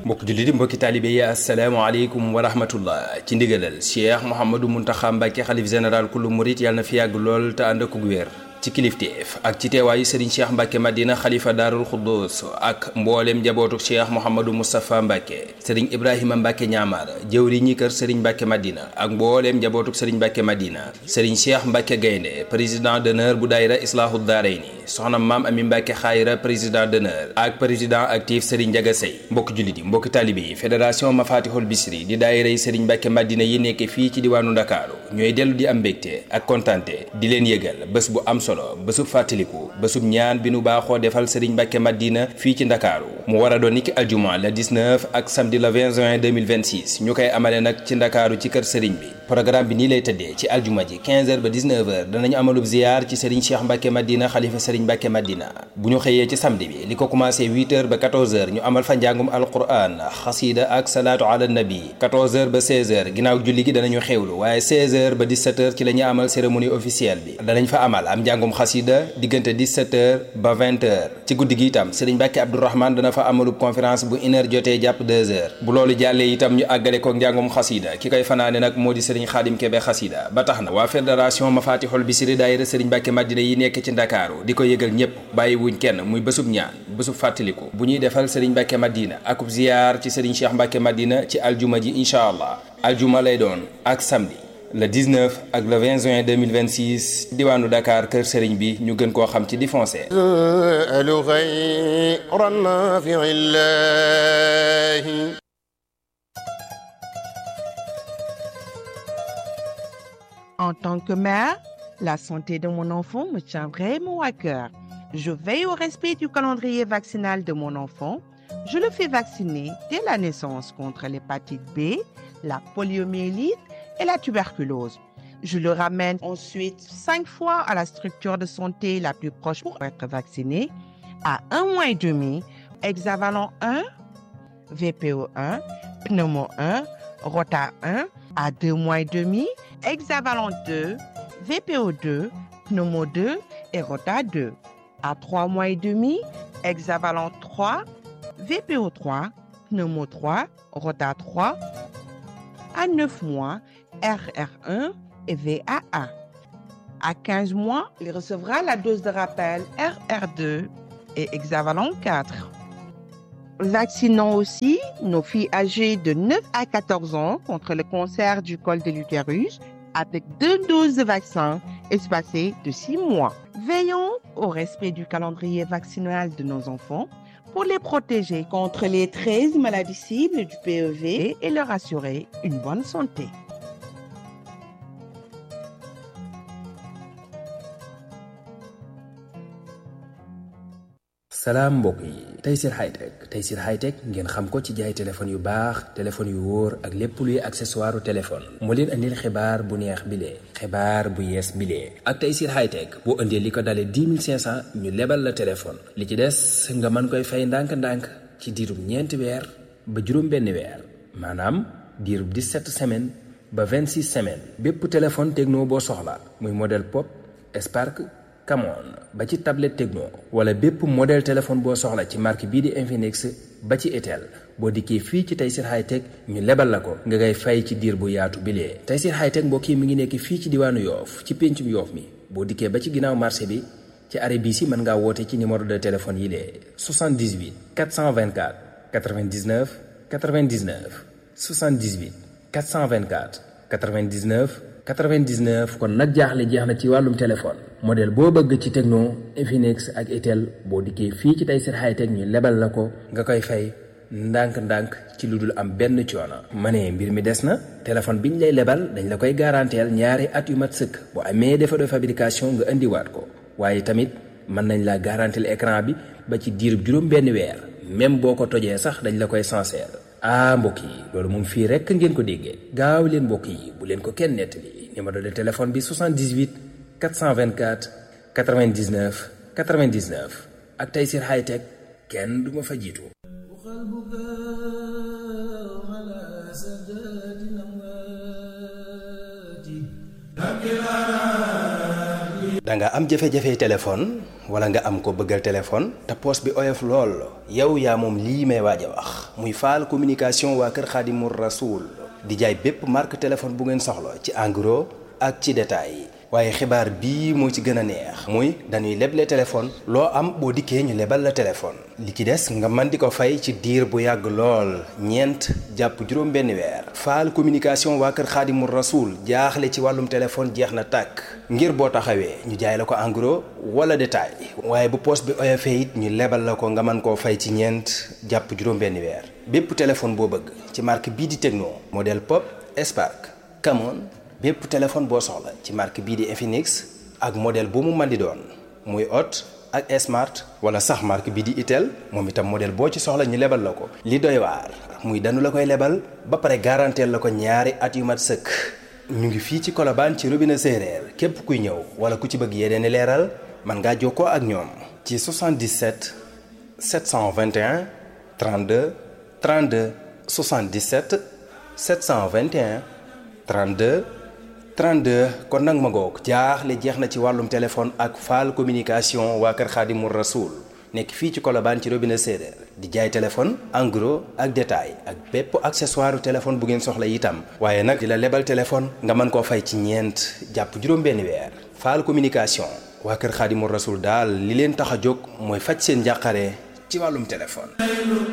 mbokk jullit yi mbokki taalibe yi asalaamaaleykum wa rahmatullah ci ndigalal cheikh mouhamadou muntaxa mbàkke xalif général kullu murit yàlla na fi yàgg lool te ànd ak wér ci kilifteef ak ci teewaayu sëriñ cheikh mbàkke madina xalifa daarul xuddus ak mbooleem njabootu cheikh mouhamadou moustapha mbàkke sëriñ ibrahima mbàkke ñaamar jëwri ñi kër sëriñ mbàkke madina ak mbooleem njabootu sëriñ mbàkke madina sëriñ cheikh mbàkke gaynde président d'honneur bu daayira islaahu daarayni soxna maam ami mbàkke xaayira président d'honneur ak président actif sëriñ njaga sey mbokk jullit yi mbokki taalibe yi fédération mafatihul bisri di daayira yi sëriñ mbàkke madina yi nekk fii ci diwaanu ndakaaru ñooy dellu di am mbégte ak kontante di leen yëgal bés bu am solo bésub fàttaliku bésub ñaan bi nu baaxoo defal sëriñ mbàkke madina fii ci ndakaaru mu war a doon niki aljuma le 19 ak samedi le 20 juin 2026 ñu koy amale nag ci ndakaaru ci kër sëriñ bi programme bi nii lay tëddee ci aljuma ji 15 heures ba 19 heures danañu amalub ziyaar ci sëriñ cheikh mbàkke madina xalifa sëriñ mbàkke madina bu ñu xëyee ci samedi bi li ko commencé 8 heures ba 14 heures ñu amal fa njàngum alquran xasida ak salaatu ala nabi 14 heures ba 16 heures ginnaaw julli gi danañu xewlu waaye 16 heures ba 17 heures ci la ñu amal cérémonie officielle bi danañ fa amal am njàngum xasida diggante 17 heures ba 20 heures ci guddi gi itam sëriñ mbàkke abdourahman dana fa amalub conférence bu une heure jotee jàpp 2 heures bu loolu jàllee itam ñu àggale ko njàngum xasida ki koy fanaane nag moo di sëriñ xaadim kebe xasida ba tax na waa fédération mafatihul bisri daayira sëriñ mbàkke madina yi nekk ci ndakaaru di ko yëgal ñépp bàyyi wuñ kenn muy bésub ñaan bésub fàttaliku bu ñuy defal sëriñ mbàkke madina akub ziyaar ci sëriñ cheikh mbàkke madina ci aljuma ji incha allah aljuma lay doon ak samedi le 19 ak le 20 juin 2026 diwaanu Dakar kër sëriñ bi ñu gën koo xam ci di foncé alu xayra nafiillahi En tant que mère, la santé de mon enfant me tient vraiment à cœur. Je veille au respect du calendrier vaccinal de mon enfant. Je le fais vacciner dès la naissance contre l'hépatite B, la poliomyélite et la tuberculose. Je le ramène ensuite cinq fois à la structure de santé la plus proche pour être vacciné. À un mois et demi, hexavalent 1, VPO 1, pneumo 1, rota 1. À deux mois et demi, hexavalent 2, VPO 2, pneumo 2 et rota 2. À trois mois et demi, hexavalent 3, VPO 3, pneumo 3, rota 3. À 9 mois, RR1 et VAA. À 15 mois, il recevra la dose de rappel RR2 et hexavalent 4. Vaccinons aussi nos filles âgées de 9 à 14 ans contre le cancer du col de l'utérus avec deux doses de vaccin espacées de 6 mois. Veillons au respect du calendrier vaccinal de nos enfants pour les protéger contre les 13 maladies cibles du PEV et leur assurer une bonne santé. salaam mbokk yi Tayssir Hightech Tayssir Hightech ngeen xam ko ci jaay téléphone yu baax téléphone yu wóor ak lépp luy accessoire téléphone moo leen andil xibaar bu neex bilee xibaar bu yees bilee ak Tayssir Hightech boo indee li ko dalee 10 500 ñu lebal la téléphone li ci des nga mën koy fay ndànk-ndànk ci diirub ñeenti weer ba juróom benn weer maanaam diirub 17 semaines ba 26 semaines bépp téléphone techno boo soxla muy modèle pop Spark Camon ba ci tablette Tecno wala bépp modèle téléphone boo soxla ci marque bii di Infinix ba ci Itel boo dikkee fii ci Tayssir Hightech ñu lebal la ko nga ngay fay ci diir bu yaatu bilee Tayssir Hightech mbokk yi mi ngi nekk fii ci diwaanu Yoof ci péncum Yoof mi boo dikkee ba ci ginnaaw marché bi ci arrêt bii si mën ngaa woote ci numéro de téléphone yi lee 78 424 99 99 78 424 99 99 kon nag jaaxle jeex na ci wàllum téléphone modèle boo bëgg ci Tecno Infinix ak Itel boo dikkee fii ci Tayssir Hightech ñu lebal la ko nga koy fay ndànk-ndànk ci lu dul am benn coono. ma ne mbir mi des na téléphone biñ lay lebal dañ la koy garanteel ñaari at yu mat sëkk bu amee défaut de fabrication nga indiwaat ko waaye tamit mën nañ la garanteel écran bi ba ci diirub juróom benn weer même boo ko tojee sax dañ la koy sincère. ah mbokk yi loolu moom fii rekk ngeen ko déggee gaaw leen mbokk yi bu leen ko kenn nettali numéro de téléphone bi 78 424 99 99 ak Tayssir Hightech kenn du ma fa jiitu. da nga am jafe-jafe téléphone wala nga am ko bëggal téléphone te poos bi oyof lool yow yaa moom lii may waaj a wax muy faal communication waa kër Xaadimu Rasuul di jaay bépp marque téléphone bu ngeen soxla ci en gros ak ci détail waaye xibaar bii moo ci gën a neex muy dañuy leble téléphone loo am boo dikkee ñu lebal la téléphone li ci des nga mën di ko fay ci diir bu yàgg lool ñeent jàpp juróom benn weer faal communication waa kër xaadimu rasuul jaaxle ci wàllum téléphone jeex na tàkk ngir boo taxawee ñu jaay la ko en gros wala détail waaye bu poos bi oyofee it ñu lebal la ko nga mën koo fay ci ñeent jàpp juróom benn weer bépp téléphone boo bëgg ci marque bii di Tecno modèle Pop Spark Camon bépp téléphone boo soxla ci marque bii di Infinix ak modèle bu mu mën di doon muy Hot ak Smart wala sax marque bii di Itel moom itam modèle boo ci soxla ñu lebal la ko. li doy waar muy danu la koy lebal ba pare garanteel la ko ñaari at yu mat sëkk ñu ngi fii ci Colobane ci robinet séeréer képp kuy ñëw wala ku ci bëgg yeneen i leeral mën ngaa jokkoo ak ñoom. ci 77 721 32 32 77 721 32. 32 kon nag ma ngoog jaaxle jeex na ci wàllum téléphone ak faal communication waa kër Xaadimu Rasuul nekk fii ci Colobane ci robinet séeréer di jaay téléphone en gros ak détail ak bépp accessoire téléphone bu ngeen soxla itam waaye nag di la lebal téléphone nga mën koo fay ci ñeent jàpp juróom-benn weer faal communication waa kër Xaadimu Rasuul daal li leen tax a jóg mooy faj seen njàqare ci wàllum téléphone